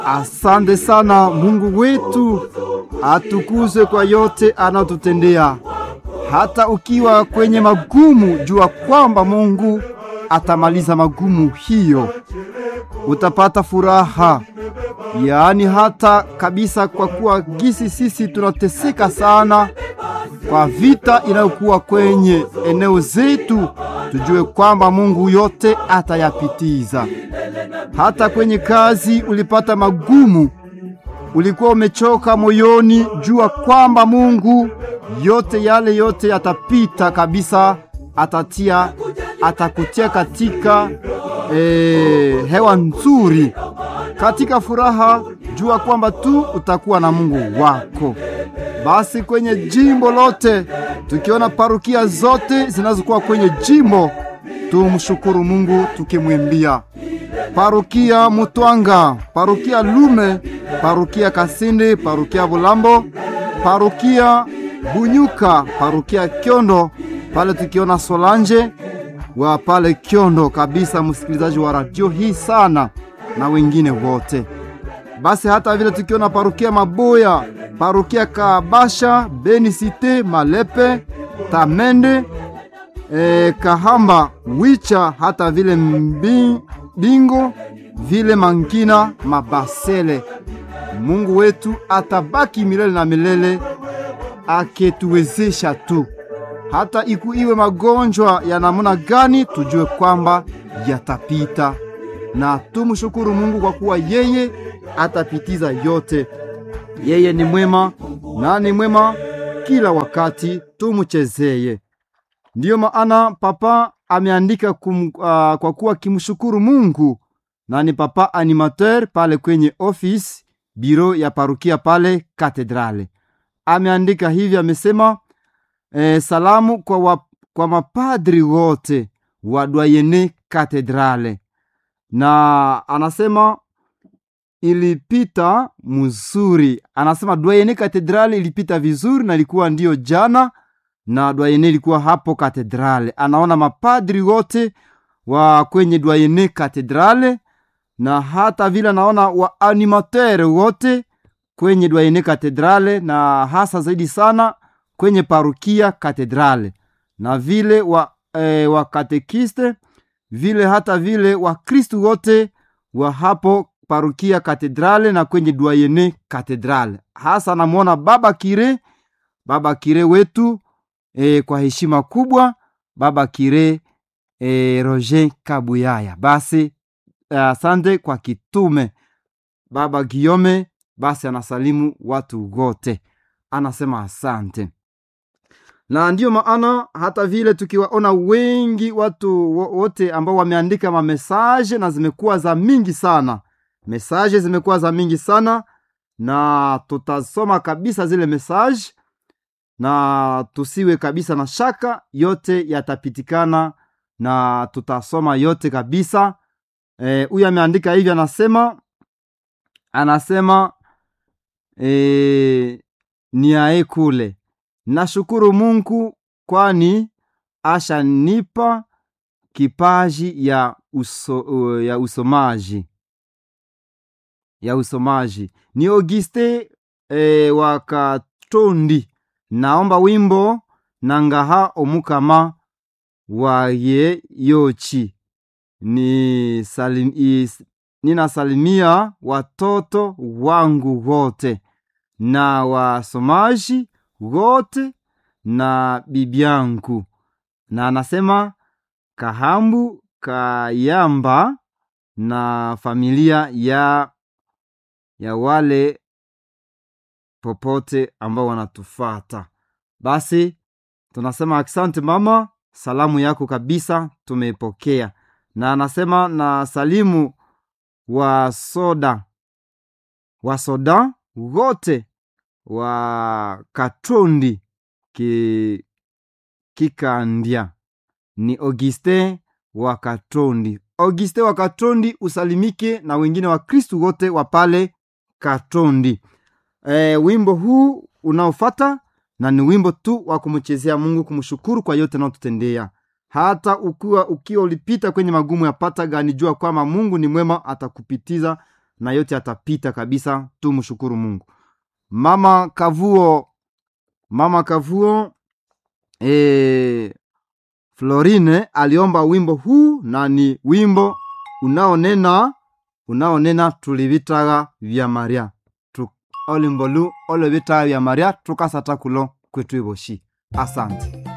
Asante sana Mungu wetu, atukuzwe kwa yote anatutendea. Hata ukiwa kwenye magumu, jua kwamba Mungu atamaliza magumu hiyo, utapata furaha. Yaani hata kabisa, kwa kuwa gisi sisi tunateseka sana kwa vita inayokuwa kwenye eneo zetu, tujue kwamba Mungu yote atayapitiza. Hata kwenye kazi ulipata magumu, ulikuwa umechoka moyoni, jua kwamba Mungu yote yale yote yatapita kabisa, atatia atakutia katika e, hewa nzuri, katika furaha. Jua kwamba tu utakuwa na Mungu wako. Basi kwenye jimbo lote, tukiona parukia zote zinazokuwa kwenye jimbo, tumshukuru Mungu tukimwimbia parukia Mutwanga, parukia Lume, parukia Kasindi, parukia Bulambo, parukia Bunyuka, parukia Kyondo, pale tukiona Solanje wa pale Kyondo kabisa, msikilizaji wa radio hii sana na wengine wote. Basi hata vile tukiona parukia Maboya, parukia Kabasha, Beni Cite, Malepe, Tamende, e, Kahamba, Wicha, hata vile mbi, Bingo, vile Mangina, Mabasele. Mungu wetu atabaki milele na milele aketuwezesha tu, hata iku iwe magonjwa ya namna gani, tujue kwamba yatapita, na tumshukuru Mungu kwa kuwa yeye atapitiza yote. Yeye ni mwema na ni mwema kila wakati, tumchezeye. Ndiyo maana papa ameandika kum, uh, kwa kuwa kimshukuru Mungu, na ni papa animateur pale kwenye office biro ya parukia pale katedrale. Ameandika hivi, amesema eh, salamu kwa, wa, kwa mapadri wote wa dwayene katedrale, na anasema ilipita mzuri. Anasema dwayene katedrale ilipita vizuri na ilikuwa ndiyo jana na dwayene ilikuwa hapo katedrale. Anaona mapadri wote wa kwenye dwayene katedrale na hata vile anaona wa animateur wote kwenye dwayene katedrale na hasa zaidi sana kwenye parukia katedrale na vile wa, e, wa katekiste vile hata vile wa Kristu wote wa hapo parukia katedrale na kwenye dwayene katedrale. Hasa namwona baba kire, baba kire wetu e, kwa heshima kubwa baba kire e, Roger Kabuyaya. Basi asante uh, kwa kitume baba Giome. Basi anasalimu watu wote, anasema asante, na ndiyo maana hata vile tukiwaona wengi watu wote ambao wameandika mamesaje na zimekuwa za mingi sana, mesaje zimekuwa za mingi sana, na tutasoma kabisa zile mesaje na tusiwe kabisa na shaka, yote yatapitikana na tutasoma yote kabisa. Huyu e, ameandika hivi, anasema anasema e, niae kule, nashukuru Mungu kwani ashanipa kipaji ya, uso, ya usomaji ya usomaji. Ni Auguste e, wakatondi naomba wimbo nangaha omukama waye yochi ni salim, is, ninasalimia watoto wangu wote na wasomaji wote na bibi yangu, na anasema Kahambu Kayamba na familia ya ya wale popote ambao wanatufata. Basi tunasema asante mama, salamu yako kabisa tumeipokea. Na anasema na salimu wa soda wa soda wote wa Katondi ki, Kikandia. Ni Auguste wa Katondi. Auguste wa Katondi usalimike na wengine wa Kristu wote wa pale Katondi. E, wimbo huu unaofata na ni wimbo tu wa kumchezea Mungu, kumshukuru kwa yote anaotutendea. hata ukiwa ukiwa ulipita kwenye magumu ya pata gani, jua kwamba Mungu ni mwema, atakupitiza na yote yatapita kabisa tumshukuru mungu mama kavuo mama kavuo e, florine aliomba wimbo huu na ni wimbo unaonena unaonena tulivitaga vya maria tu, olimbolu olevitaga vya maria tukasata kulo kwetu ivoshi asante